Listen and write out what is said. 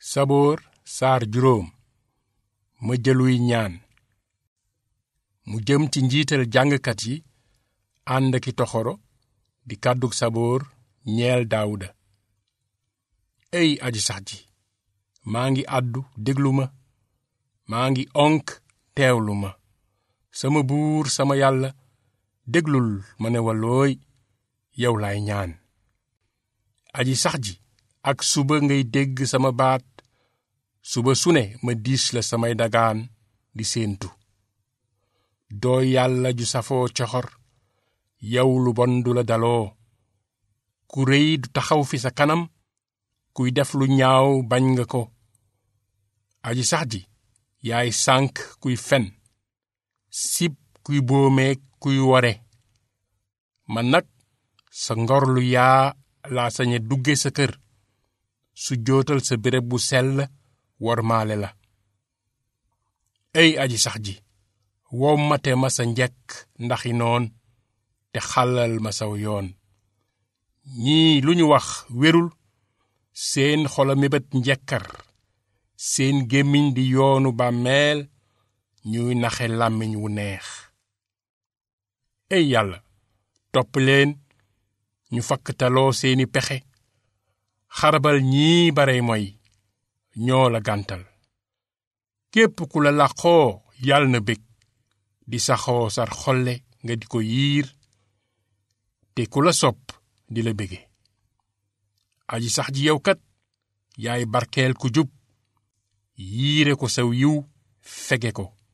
saboor saar juróom ma jëluy ñaan mu jëm ci njiital jàngkat yi ànd ki toxoro di kàddug saboor ñeel daawuda ey aji sax ji maa ngi àddu déglu ma maa ngi onk teewlu ma sama buur sama yàlla déglul ma ne walooy yow laay ñaan aji sax ji ak suba ngay dégg sama baat suba su ne ma diis la samay dagaan di séentu doo yàlla ju safoo coxor yow lu bon du la daloo ku réy du taxaw fi sa kanam kuy def lu ñaaw bañ nga ko aji sax ji yaay sànk kuy fen sib kuy boomeek kuy wore man nag sa ngor lu yaa laa sañe dugge sa kër su jootal sa béréb bu sell wormaale la ey aji sax ji wommate ma sa njekk ndaxi noon te xàllal ma saw yoon ñii lu ñu wax wérul seen xola mébét njekkar seen gémmiñ di yoonu bàmmeel ñuy naxe làmmiñ wu neex ey yàlla topp leen ñu fakktaloo seeni pexe xarabal ñii barey moy ñoo la gàntal képp ku la làqoo yàlla na bég di saxoo sar xolle nga di ko yiir te ku la sopp di la bége aji sax ji yow kat yaay barkeel ku jub yiire ko saw yiw fege ko